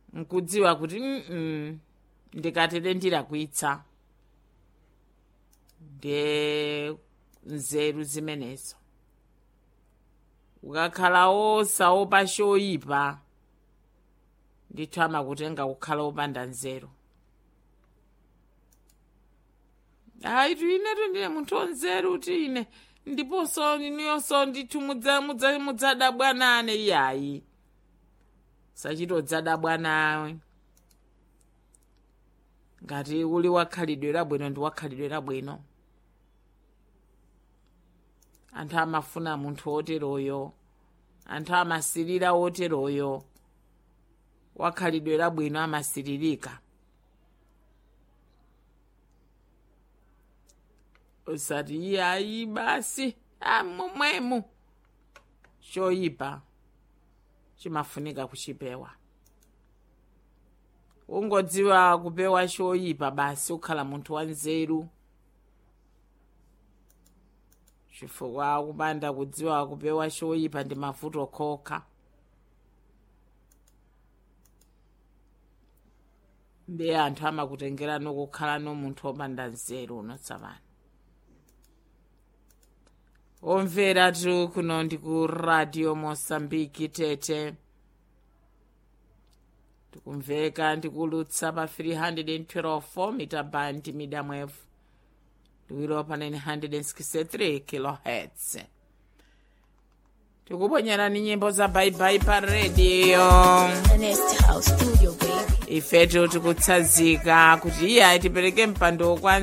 nkudziwa kuti mm ndikatere ndirakwitsa nde nzeru zimenezo ukakhala wosaopa choyipa ndithu amakutenga kukhala wopanda nzeru hayi tu inetu ndine munthu wanzeru kuti ine ndiponso iniyonso ndithu mudza- mudza- mudzadabwa nane iyayi sachitodzadabwa nawe ngati uli wakhalidwe labwino ndi wakhalidwe labwino anthu amafuna munthu woteroyo anthu amasirira woteroyo wakhalidwe labwino amasiririka usati iyayi basi ah, momwemo choyipa chimafunika kuchipewa ungodziwa kupewa choyipa basi ukhala munthu wanzeru chifukwa kupanda kudziwa kupewa choyipa ndi mavuto okha ndiye anthu amakutengera nokukhala no munthu wopanda nzeru unotsapana omvera tu kuno ndi ku radio mosambiki tete tikumveka ndikulutsa pa 312 mita band medium wave liwiro pa 963 kilohertz tikuponyerani nyimbo za baibai pa redio Ernest House Studio, baby. ifetu tikutsanzika kuti iye tipereke mpando kwa